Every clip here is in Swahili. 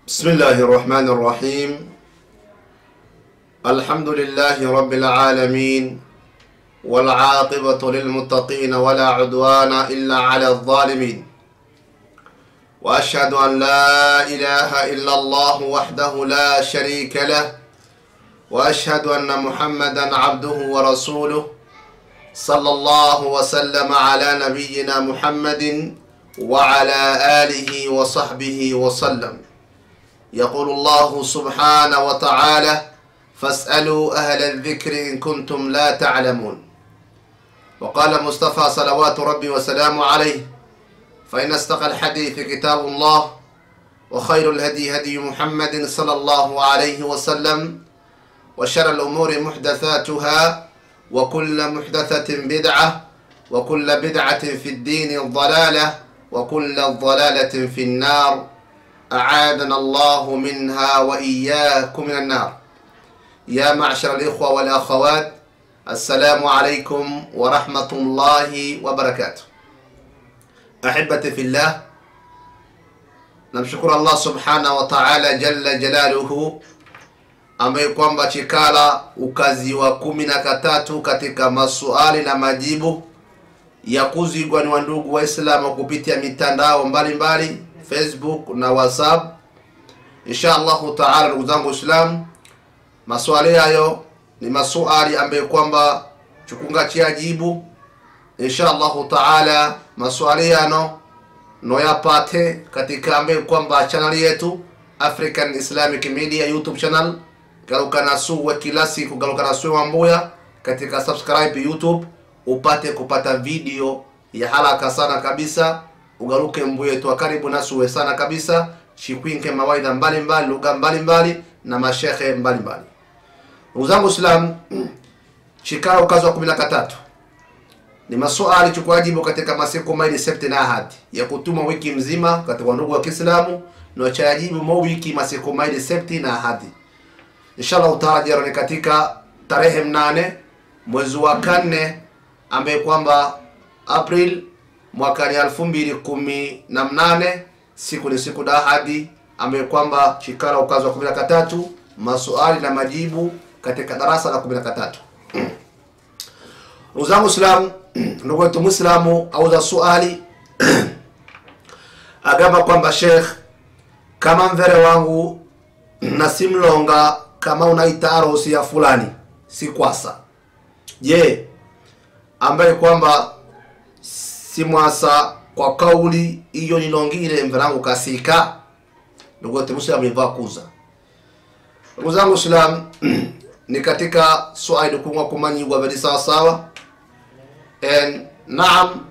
بسم الله الرحمن الرحيم الحمد لله رب العالمين والعاقبة للمتقين ولا عدوان إلا على الظالمين وأشهد أن لا إله إلا الله وحده لا شريك له وأشهد أن محمدا عبده ورسوله صلى الله وسلم على نبينا محمد وعلى آله وصحبه وسلم يقول الله سبحانه وتعالى فاسألوا أهل الذكر إن كنتم لا تعلمون وقال مصطفى صلوات ربي وسلامه عليه فإن استقى الحديث كتاب الله وخير الهدي هدي محمد صلى الله عليه وسلم وشر الأمور محدثاتها وكل محدثة بدعة وكل بدعة في الدين ضلالة وكل ضلالة في النار أعاذنا الله منها وإياكم من النار يا معشر الإخوة والأخوات السلام عليكم ورحمة الله وبركاته أحبتي في الله namshukuru allah subhanahu wa taala jalla jalaluhu ambaye kwamba chikala ukazi wa kumi na katatu katika masuali na majibu ya kuzigwa ni wandugu waislamu kupitia mitandao mbalimbali mbali, facebook na whatsapp insha allahu taala ndugu zangu waislamu maswali hayo ni masuali ambayo kwamba chukunga chiajibu insha allahu taala maswali yano noyapate katika ambayo kwamba chaneli yetu african islamic media youtube channel galukana suwe kila siku galukana suwe wambuya katika subscribe youtube upate kupata video ya haraka sana kabisa ugaruke mbuye twa karibu nasuwe sana kabisa chikwinke mawaidha mbalimbali lugha mbalimbali na mashekhe mbalimbali ndugu zangu islam chikao ukazi wa kumi na katatu ni masuali chukuajibu katika masiku maili septi na ahadi ya kutuma wiki mzima katika ndugu wa kiislamu na chayajibu mo wiki masiku maili septi na ahadi inshallah taala jaro ni katika tarehe mnane mwezi wa kanne ambaye kwamba april mwakani elfu mbili kumi na mnane siku ni siku da ahadi ambaye kwamba chikala ukazi wa kumi na katatu masuali na majibu katika darasa la kumi na katatu ndugu zangu islamu ndugu wetu mwislamu auza suali agamba kwamba shekh kama mvere wangu na simlonga kama unaita arosi ya fulani si kwasa je ambaye kwamba simwasa kwa kauli iyo nilongile mverangu kasika ndugu wetu mwislamu ivaa kuza ndugu zangu islam ni katika swali kungwa kumanyigwa veli sawasawa And, naam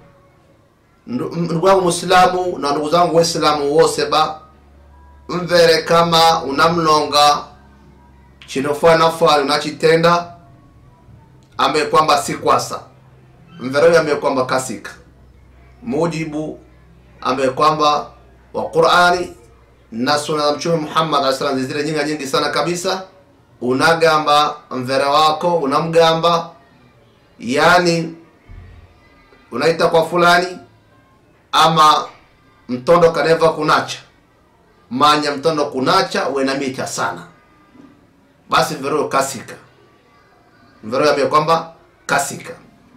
ndugu yangu muislamu na ndugu zangu waislamu wose ba mvere kama unamlonga chinofana fali unachitenda ambaye kwamba si kwasa mvere huyo ambaye kwamba kasika mujibu ambaye kwamba wa qurani na suna za mtume muhammad alayhi salam zile nyingi nyingi sana kabisa unagamba mvere wako unamgamba yani unaita kwa fulani ama mtondo kaneva kunacha manya mtondo kunacha wenamicha sana basi mveroyo kasika mveroyo ambaye kwamba kasika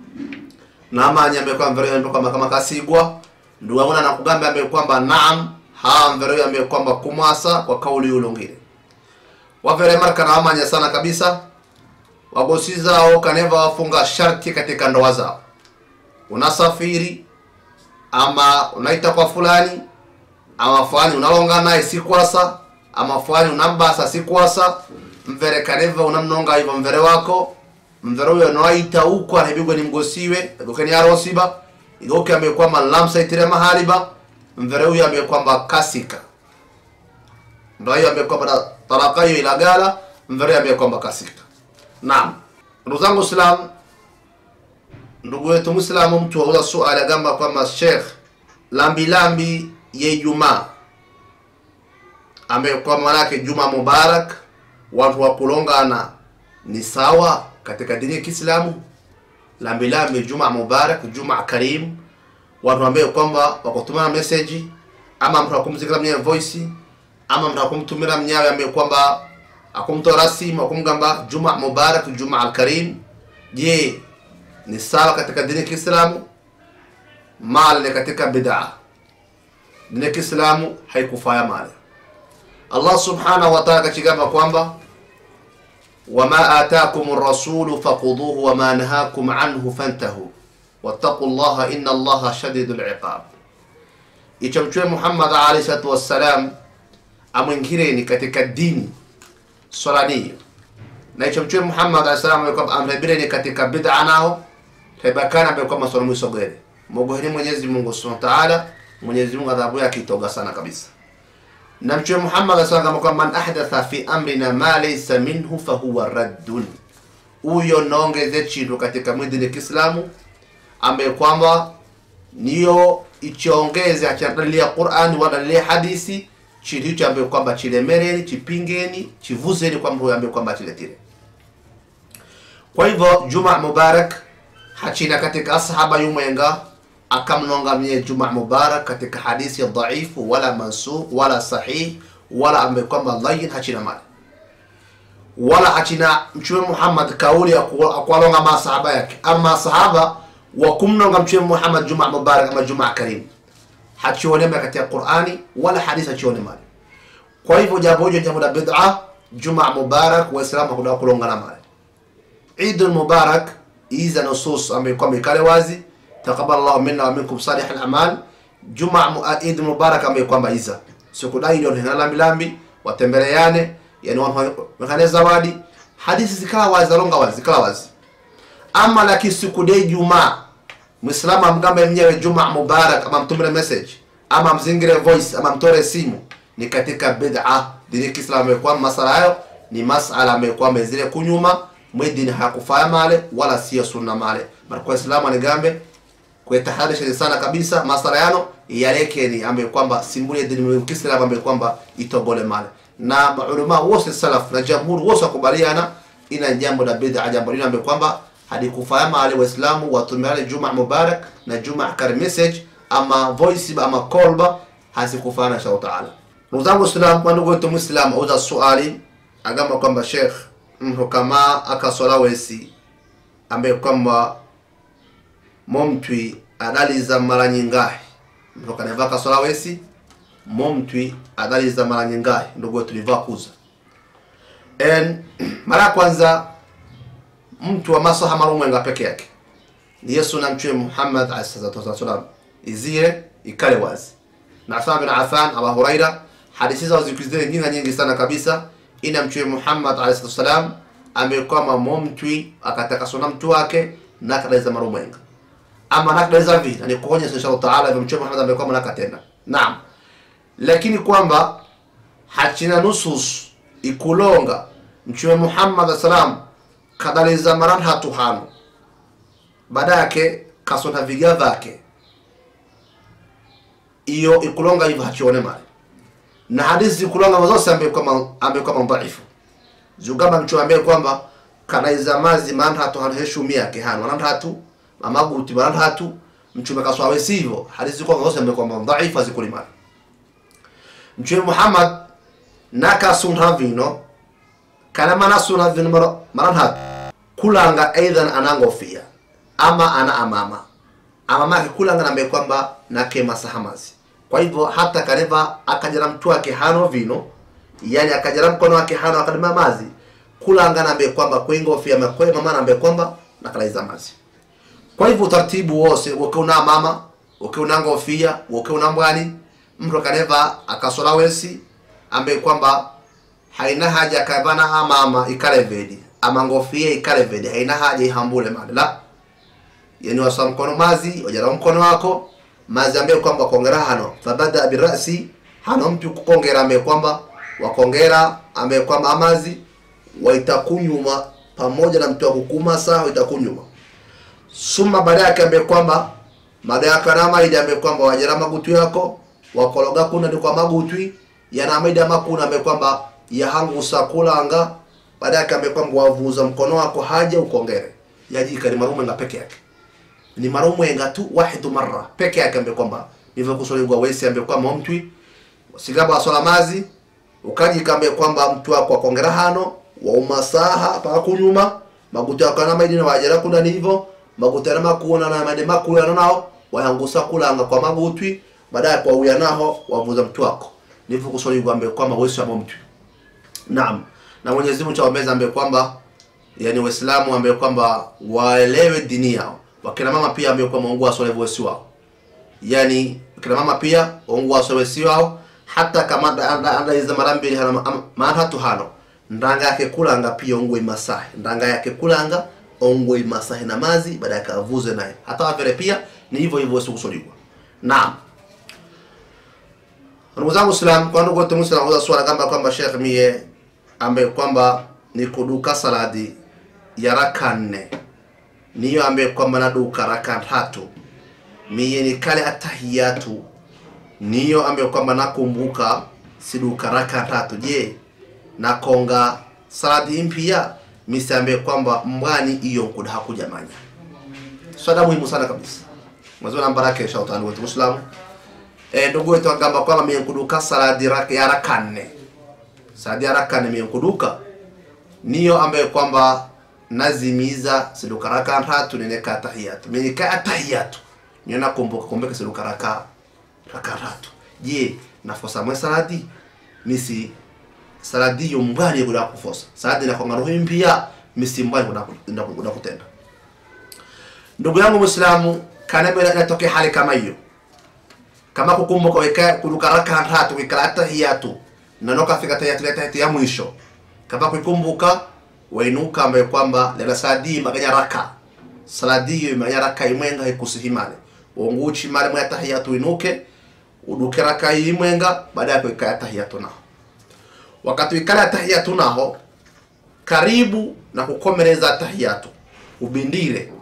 na manya ambaye kwamba mveroyo ambaye kwamba kama kasigwa ndugu yangu na kugamba ambaye kwamba naam ha mveroyo ambaye kwamba kumwasa kwa kauli ulongile wavere marka na wamanya sana kabisa wagosi zao kaneva wafunga sharti katika ndoa zao unasafiri ama unaita kwa fulani ama fulani unalonga naye si kwasa ama fulani unambasa si kwasa mvere kaneva unamnonga hivyo mvere wako mvere huyo unaita huko anabigwa ni mgosiwe agokeni arosiba igoke amekwamba lamsaitire mahaliba mvere huyo amekwamba kasika ndo hiyo amekwamba talaka hiyo ilagala mvere amekwamba kasika naam ndugu zangu islam ndugu wetu mwislamu mtu wauza suali agamba kwamba shekh lambilambi ye jumaa ambaye kwa manake juma mubarak watu wa kulongana ni sawa katika dini ya kiislamu lambilambi juma mubarak juma karim watu ambaye kwamba wakutumana meseji ama mtu akumzikira mwenye voice ama mtu akumtumira mnyawe ambaye kwamba akumtoa rasimu akumgamba juma mubarak juma alkarim je ni sawa katika dini ya kiislamu male katika bid'a dini ya kiislamu haikufaya male allah subhanahu wa ta'ala kachigamba kwamba wama atakum rasulu faquduhu wama nahakum anhu fantahu wattaqu llaha inna allaha shadidu liqab icho mchwe muhammad alayhi salatu wassalam amwingireni katika dini swalaniyo na icho mchwe muhammad alayhi salam amrebireni katika bid'a nao hebakana bekwama swala mwisogere mogoheni mwenyezi mungu subhanahu wa ta'ala mwenyezi mungu adhabu yake itoga sana kabisa na mtume Muhammad asema kwamba man ahdatha fi amrina ma laysa minhu fahuwa raddun, huyo naongeze chintu katika mwidini Kiislamu ambaye kwamba niyo ichiongeze achadalilia Qur'an wadalilia hadisi chintu hicho ambaye kwamba chilemereni chipingeni chivuzeni kwamba huyo ambaye kwamba chiletire. Kwa hivyo Juma Mubarak hachina katika asahaba yumwenga akamnonga mwenye Juma Mubarak katika hadithi ya dhaifu wala mansukh wala sahih wala ambaye kwamba layin hachina mali wala hachina mtume Muhammad kauli ya kuwalonga masahaba yake ama sahaba wa kumnonga mtume Muhammad Juma Mubarak ama Juma Karim hachionema katika Qur'ani wala hadithi hachione mali kwa hivyo jambo hilo jambo la bid'a Juma Mubarak waislamu hakuna kulonga na mali Eid Mubarak iza nusus ambaye kwamba ikale wazi taqabbal Allahu minna wa minkum salih al-amal Juma Eid Mubarak ambaye kwamba iza siku dai ndio hina lambi lambi watembeleane yani wakane zawadi hadithi zikala wazi longa wazi zikala wazi ama lakini siku dai Juma Muislamu amgambe mwenyewe Juma Mubarak ama mtumire message ama mzingire voice ama mtore simu ni katika bid'a dini Kiislamu kwa masala hayo ni masala ambayo kwamba zile kunyuma mwidini hakufaya male wala sio sunna male marko Islamu anigambe kuetahadharisha sana kabisa masala yano yalekeni ambaye kwamba simbuli ya dini ya Kiislamu ambaye kwamba itogole male na maulama wote salaf na jamhuri wote wakubaliana ina jambo la bid'a jambo lile ambaye kwamba hadikufaya male waislamu watumiale Juma Mubarak na Juma kar message ama voice ama call hazikufana insha Allah taala ndugu zangu Islam kwa ndugu wetu Muislam auza swali agamba kwamba Sheikh mtu kama akasola wesi ambaye kwamba momtwi adaliza mara nyingahi mtu kaneva kasola wesi momtwi adaliza mara nyingahi ndugu wetu liva kuza en mara kwanza mtu wa masaha marumwenga peke yake ni Yesu na mtume Muhammad alayhi salatu wasallam izire ikale wazi na Uthman bin Affan Abu Huraira hadithi zao zikizile nyingi nyingi sana kabisa ina mtume Muhammad alayhi salatu wasallam amekwama momtwi akatakasona mtu wake na kadaiza marumwenga ama nakadaiza vita ni kuonyesha inshallah taala hivyo mtume Muhammad amekwama nakatenda naam lakini kwamba hachina nusus ikulonga mtume Muhammad sallam kadaliza maran hatu hano baada yake kasona viga vake iyo ikulonga hivyo hachione mali na hadithi ikulonga mazose ambaye kwamba ambaye kwamba dhaifu zugamba mtu ambaye kwamba kanaiza mazi maran hatu hano heshumi yake hano maran hatu amaguti maran hatu mtume kaswawe sivyo hadithi kwa mazose ambaye kwamba dhaifu azikulimali mtume Muhammad naka sunha vino kana mana sunha vino mara maran hatu kulanga aidan anangofia ama ana amama amama yake kulanga nambe kwamba nake masahamazi kwa hivyo hata kaneva akajara mtu wake hano vino yani akajara mkono wake hano akadima mazi kulanga nambe kwamba kwingofia makwe mama nambe kwamba nakalaiza mazi kwa hivyo utaratibu wose ukiuna mama ukiuna ngofia ukiuna mbwani mtu kaneva akasola wesi ambe kwamba haina haja kavana amama ikalevedi ama ngofia ikalevedi haina haja ihambule mali la yani wasa mkono mazi wajara mkono wako mazi ambaye kwamba kongera hano fabada birasi hano mtu kukongera ambaye kwamba wakongera ambaye kwamba amazi waitakunyuma pamoja na mtu akukuma saa waitakunyuma suma baada yake ambaye kwamba baada ya karama ile ambaye kwamba wajara magutu yako wakologa kuna ni kwa magutwi yana maida makuna ambaye kwamba yahangu sakulanga baada yake ambaye kwamba wavuza mkono wako haja ukongere yaji kali marumenga peke yake ni marumwenga tu wahidu marra peke yake ambaye kwamba nivyo kusolegwa wesi ambaye kwamba mtwi sigaba wasola mazi ukajikambe kwamba mtu wako akongera hano wa umasaha paka kunyuma maguta kana maidi na wajera kuna nivo maguta na makuna na maidi makula na nao wayangusa kulanga kwa magutwi baadaye kwa uya naho wavuza mtu wako nivo kusoli kwambe kwamba wewe sio mtu naam na Mwenyezi Mungu chawameza ambaye kwamba yani Waislamu ambaye kwamba waelewe dini yao wakina mama pia ambaye kwamba Mungu asole wesi wao yani kina mama pia Mungu asole wesi wao hata kama anda anda iza mara mbili hana maana hatu hano ndanga yake kulanga pia ongwe masahi ndanga yake kulanga ongwe masahi na mazi baada akavuze naye hata wavere pia ni hivyo hivyo siku kusoliwa naam ndugu zangu Islam kwa ndugu wote Muislamu kwa swala kamba kwamba Sheikh mie ambaye kwamba ni kuduka saladi ya raka nne niyo ambaye kwamba naduka raka tatu mie ni kale atahiyatu niyo ambaye kwamba nakumbuka siduka raka tatu je nakonga saladi mpya misi ambaye kwamba mbwani iyo nkuda hakujamanya swala muhimu sana kabisa mwezi wa baraka insha Allah wetu Muislamu eh ndugu wetu agamba kwamba mie nkuduka saladi raka ya raka nne saladi ya raka nne mie nkuduka niyo ambaye kwamba nazimiza siduka raka tatu neneka tahiyatu mimi ka tahiyatu niyo nakumbuka kumbuka siduka raka raka tatu je nafosa mwe saladi misi saladi yo mbali kuda kufosa saladi na konga roho mpya misi mbali kuda kuda kutenda ndugu yangu muislamu kana bila natoke hali kama hiyo kama kukumbuka weka kuduka raka tatu wikala tahiyatu na noka fika tahiyatu tahiyatu ya mwisho kama kukumbuka wainuka ambaye kwamba lela saladi maganya raka saladi hiyo maganya raka imwenga ikusihimale wonguchi male mwa tahiyatu inuke uduke raka imwenga baada ya kuika tahiyatu naho wakati ikala tahiyatu naho karibu na kukomereza tahiyatu ubindire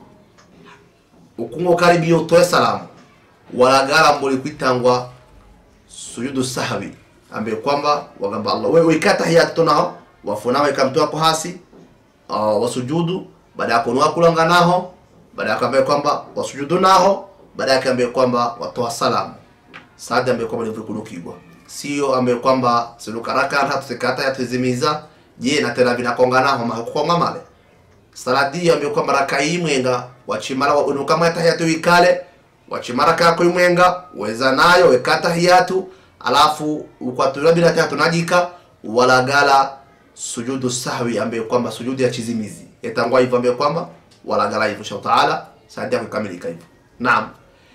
ukungo karibu utoe salamu walagala mbuli kwitangwa sujudu sahwi ambaye kwamba wagamba Allah wewe ikata tahiyatu naho wafuna weka mtu wako hasi uh, wasujudu baada ya kunua kulanga naho baada ya kuambia kwamba wasujudu naho baada ya kuambia kwamba watoa salamu saada ambaye kwamba ni kunukigwa sio ambaye kwamba siluka raka hata tusikata ya tuzimiza je na tena vinakonga naho mahukonga male saladi ambaye kwamba raka imwenga wachimara wa unuka mata ya tuikale wachimara kako imwenga weza nayo wekata hiyatu alafu ukwatura bila tatu najika walagala sujudu sahwi ambaye kwamba sujudu ya chizimizi yatangwa hivyo ambaye kwamba walagala hivyo insha taala sadia kukamilika hivyo naam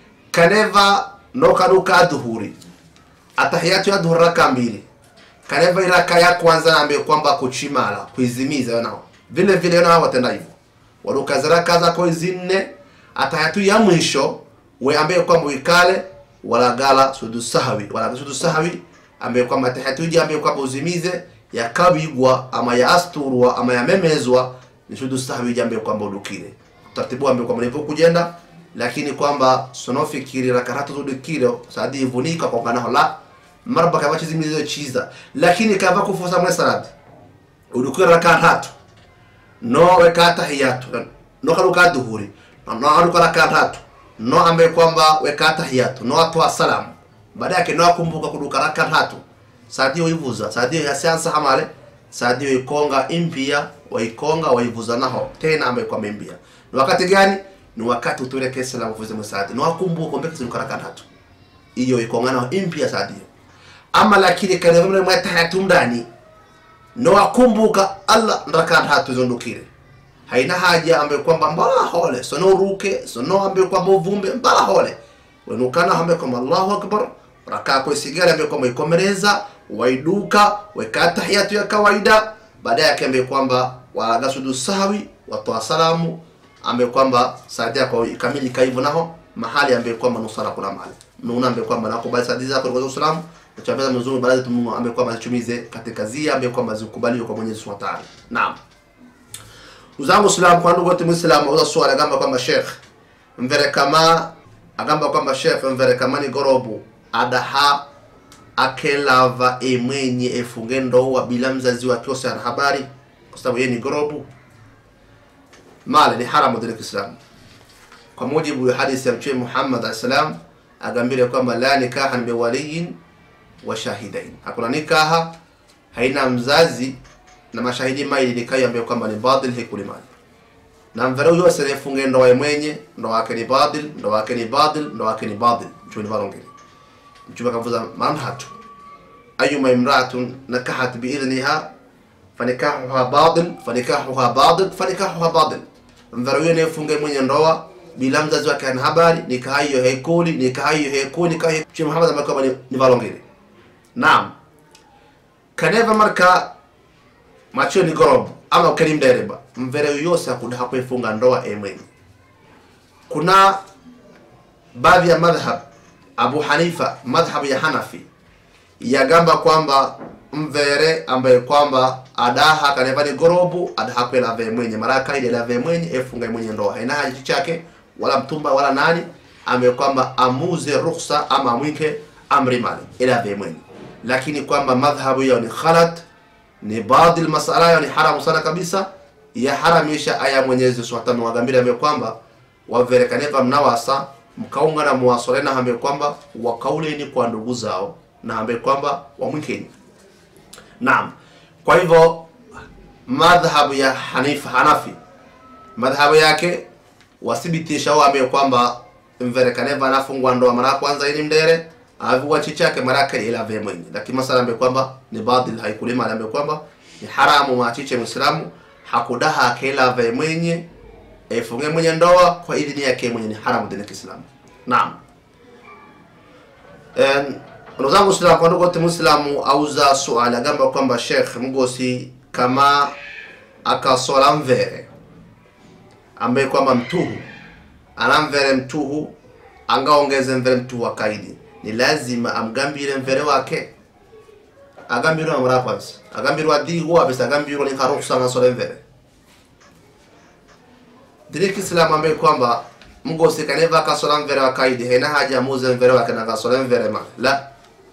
kaneva no kaduka adhuhuri atahiyatu ya dhuhuri raka mbili kaneva iraka ya kwanza ambaye kwamba kuchimala kuizimiza nao vile vile nao watenda hivyo waduka ziraka zako zinne atahiyatu ya mwisho we ambaye kwamba ikale walagala sujudu sahwi wala sujudu sahwi ambaye kwamba atahiyatu ambaye kwamba uzimize yakabigwa ama yaasturwa ama yamemezwa ni sujudu sahwi jambo kwamba udukile taratibu ambaye kwamba nipo kujenda lakini kwamba sonofikiri rakaratu zudukile sadi ivunika kwa kana la marba kama chizimizo chiza lakini kava kufosa mwe salati udukile rakatatu no weka tahiyatu no karuka duhuri no aruka rakatatu no ambaye kwamba weka tahiyatu no atwa salamu baada yake no akumbuka kuduka rakatatu sadio ivuza sadio yasiansa hamale sadio ikonga impia waikonga waivuza naho tena ambaye kwa mbia ni wakati gani ni wakati utuleke salamu vuze msadi no akumbuka kombe kitu karaka tatu hiyo ikonga naho impia sadio ama lakini kana vile mwata hatumdani no akumbuka Allah ndaka tatu zondukire haina haja ambaye kwamba mbala hole sono ruke sono ambaye kwamba uvumbe mbala hole wenukana ambaye kwamba Allahu akbar rakaa kwa sigara ambaye kwamba ikomereza waiduka weka tahiyatu ya kawaida baadaye akiambia kwamba walaga sujudu sahwi watoa salamu ambaye kwamba saadia kwa ikamilika hivyo naho mahali ambaye kwamba nusala kuna mahali mnaona ambaye kwamba nakubali sadi zako kwa Uislamu tuchapeza mzungu baadhi tumu ambaye kwamba zichumize katika zia ambaye kwamba zikubaliwe kwa Mwenyezi Subhanahu wa Ta'ala naam uzangu Islam kwa ndugu wote Muislamu uza swala gamba kwamba Sheikh mvere kama agamba kwamba Sheikh mvere kama ni gorobu adaha akelava emwenye efunge ndoa bila mzazi wake ose ana habari kwa sababu yeye ni gorobu male ni haramu dini Kiislamu kwa mujibu wa hadithi ya Mtume Muhammad alayhi salam agambile kwamba la nikaha bi waliyin wa shahidain hakuna nikaha haina mzazi na mashahidi maili nikayo ambayo kwamba ni batil hikulimani na mvere huyo asifunge ndoa mwenye ndoa yake ni batil ndoa yake ni batil ndoa yake ni batil mtume ni varongeri mtume akavuza manhatu ayuma imraatun nakahat biidhniha fanikahuha batil fanikahuha batil fanikahuha batil mvere huyo anayefunga mwenye ndoa bila mzazi wake ana habari nikaha hiyo hekuli nikaha hiyo hekuli nikaha hiyo mtume Muhammad ambaye kwamba ni, ni varongeri naam kaneva marka macho ni gorob ama ukeni mdereba mvere yose akuda hakuifunga ndoa emwenye kuna baadhi ya madhhab Abu Hanifa madhhab ya Hanafi yagamba kwamba mvere ambaye kwamba adaha kaneva ni gorobu adaha kwela ve mwenye maraka ile la ve mwenye efunga mwenye ndoa haina haji chake wala mtumba wala nani ambaye kwamba amuze ruhusa ama amwike amri mali ila ve mwenye lakini kwamba madhhabu yao ni khalat ni baadhi masala yao ni haramu sana kabisa ya haramisha aya Mwenyezi Subhanahu wa Ta'ala ambaye kwamba waverekaneva mnawasa mkaunga na muwasolena ambaye kwamba wakauleni kwa ndugu zao na ambaye kwamba wamwikeni. Naam. Kwa hivyo madhhabu ya Hanifa Hanafi madhhabu yake wathibitisha wao ambaye kwamba mverekaneva anafungwa ndoa mara kwanza ili mdere avua chichake maraka ila ve mwenye lakini masala ambaye kwamba ni baadhi haikulima ambaye kwamba ni haramu machiche muislamu hakudaha kila ve mwenye efunge mwenye ndoa kwa idhini yake mwenye ni haramu dini ya Kiislamu. Naam. En ndugu zangu Waislamu, kwa ndugu wote Muislamu auza swali agamba kwamba Sheikh Mgosi kama akasola mvere ambaye kwamba mtuhu anamvere mtuhu angaongeze mvere mtuhu wa kaidi ni lazima amgambire mvere wake agambirwa mara kwanza agambirwa dhigo abisa agambirwa ni haruhusa ngasole mvere dini Kiislamu ambaye kwamba mgosi kaneva kasola mvere wa kaidi haina haja amuze mvere wake na kasole mvere ma la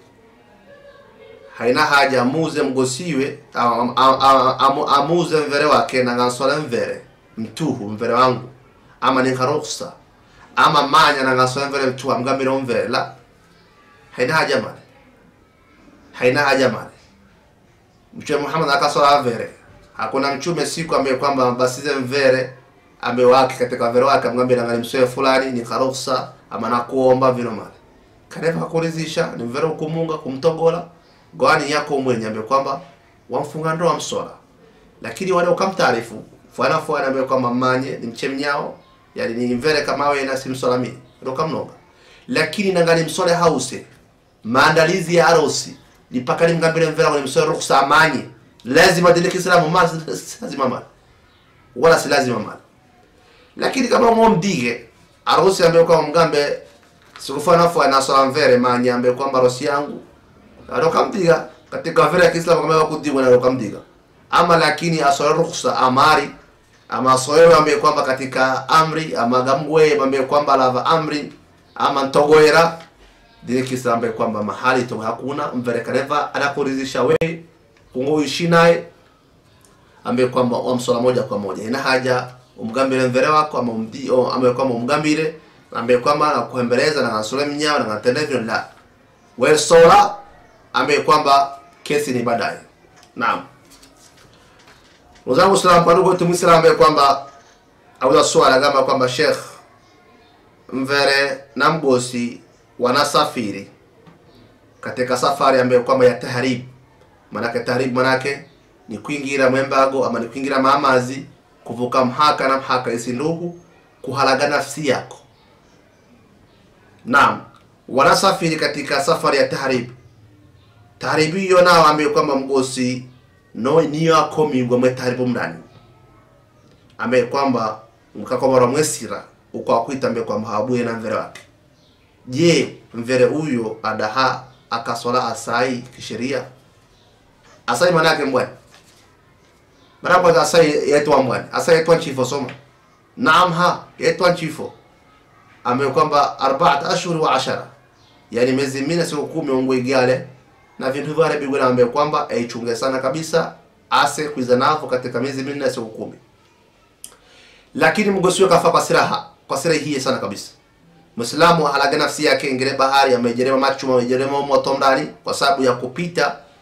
haina haja amuze mgosiwe am, am, am, am, amuze mvere wake na ngasole mvere mtuhu mvere wangu ama ni haruhusa ama manya na ngasole mvere mtuhu amgambire mvere la haina haja male haina haja male mtume Muhammad akasola mvere hakuna mchume siku ambaye kwamba basize mvere ambaye wake katika mvere wake amgambie nangani msoe fulani ni haruhusa ama nakuomba vino male kaneva hakurizisha ni mvere kumunga kumtongola gwani yako mwenye ambaye kwamba wamfunga ndoa msola lakini wale ukamtaarifu fwana fwana ambaye kwamba manye ni mchemnyao yani ni mvere kama wewe na simsola mimi ndio kamnoga lakini nangani msole hause maandalizi ya harusi ni paka nimgambile mvera kwenye msole ruhusa amanye lazima dini Kiislamu ma lazima mali wala si lazima mali lakini kama mwomdige harusi ambaye kwa mgambe sikufana fwa na swala mvere manye ambaye kwamba harusi yangu arokamdiga katika mvere ya Kiislamu kama wakudigwa na arokamdiga ama lakini asole ruhusa amari ama asoewe ambaye kwamba katika amri ama gamgwe ambaye kwamba lava amri ama ntogoera dini Kiislamu ambaye kwamba mahali to hakuna mverekaneva anakuridhisha we kungoishi naye ambaye kwamba wamsola moja kwa moja ina haja umgambire mvere wako ama umdi o ambaye kwamba umgambire ambaye kwamba anakuhembeleza na nasole mnyao na natenda hivyo la we sola ambaye kwamba kesi ni baadaye naam Ndugu Islam kwa ndugu Muislamu ambaye kwamba auza swala kama kwamba Sheikh mvere na mgosi wanasafiri katika safari ambayo kwamba ya tahrib manake tahrib manake ni kuingira mwembago ama ni kuingira maamazi kuvuka mhaka na mhaka isi ndugu kuhalaga nafsi yako naam wanasafiri katika safari ya tahrib tahribu hiyo nao ambayo kwamba mgosi no niyo akomigwa mwe tahribu mndani ambaye kwamba mkakomara mwesira ukwakwita ambaye kwamba habuye na mvere wake je mvere huyo adaha akasola asai kisheria asai manake mbwani mara kwanza asai yaitwa mbwani asai yaitwa nchifo soma naam ha yaitwa nchifo ambaye kwamba arbaat ashhur wa ashara yani miezi minne siku kumi ongwe igale na vintu vile bigwe na ambaye kwamba aichunge sana kabisa ase kuiza navo katika miezi minne siku kumi lakini mgosiwe kafa kwa siraha kwa sira hii sana kabisa Muislamu halaga nafsi yake ingire bahari amejerema machu amejerema moto ndani kwa sababu ya kupita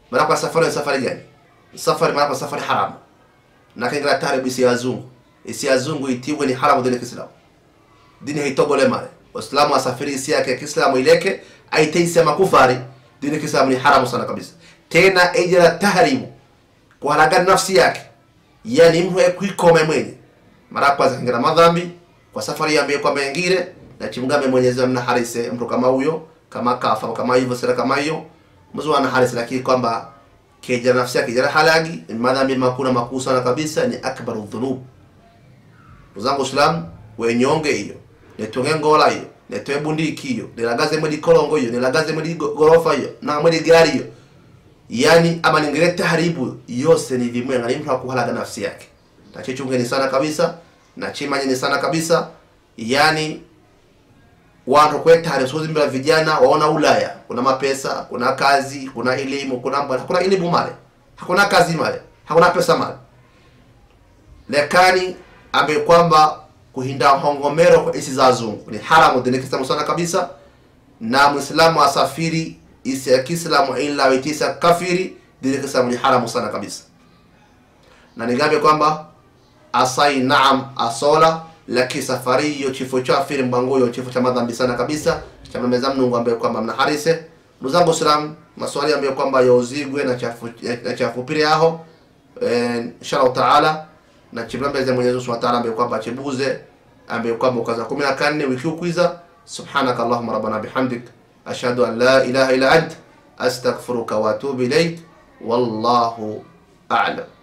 maana kwa safari ni safari gani safari maana kwa safari haramu na kaingira tare isi yazungu isi yazungu itiwe ni haramu dini kiislamu dini haitogole male waislamu asafiri isi yake ya kiislamu ileke aiteisi ya makufari dini kiislamu ni haramu sana kabisa tena ejera tahrimu kuharagana nafsi yake yani mtu kwikome mwenye mara kwanza kaingira madhambi kwa safari yambie kwamba ingire na chimgambe Mwenyezi Mungu harise mtu kama huyo kama kafa kama hivyo sira kama hiyo mzu ana harise lakini kwamba keja nafsi yake jara halagi madhambi makuna makuu sana kabisa ni akbaru dhunub uzangu islam wenyonge hiyo netonge ngola hiyo netoe bundiki hiyo nilagaze mwedi kolongo hiyo nilagaze mwedi gorofa hiyo na mwedi gari hiyo yani ama ningire taharibu yose ni vimwe ngani mtu akuhalaga nafsi yake na chichungeni sana kabisa na chimanyeni sana kabisa yani watu kwetare sozi mbele vijana waona Ulaya kuna mapesa kuna kazi kuna elimu kuna mbona hakuna elimu male hakuna kazi male hakuna pesa male lekani ambaye kwamba kuhinda hongomero kwa isi za zungu ni haramu dini kiislamu sana kabisa na muislamu asafiri isi ya kiislamu ila witisa kafiri dini kiislamu ni haramu sana kabisa na nigambe kwamba asai naam asola lakini safari hiyo chifo cha afiri mbanguyo chifo cha madhambi sana kabisa cha mmeza mnungu ambaye kwamba mna harise ndugu zangu Islam maswali ambayo kwamba yauzigwe na chafu na chafu pili aho eh, inshallah taala na chibambeze Mwenyezi Mungu Subhanahu wa ta'ala ambaye kwamba chibuze ambaye kwamba ukaza 14 wiki ukwiza subhanaka allahumma rabbana bihamdik ashhadu an la ilaha illa ant astaghfiruka wa atubu ilayk wallahu a'lam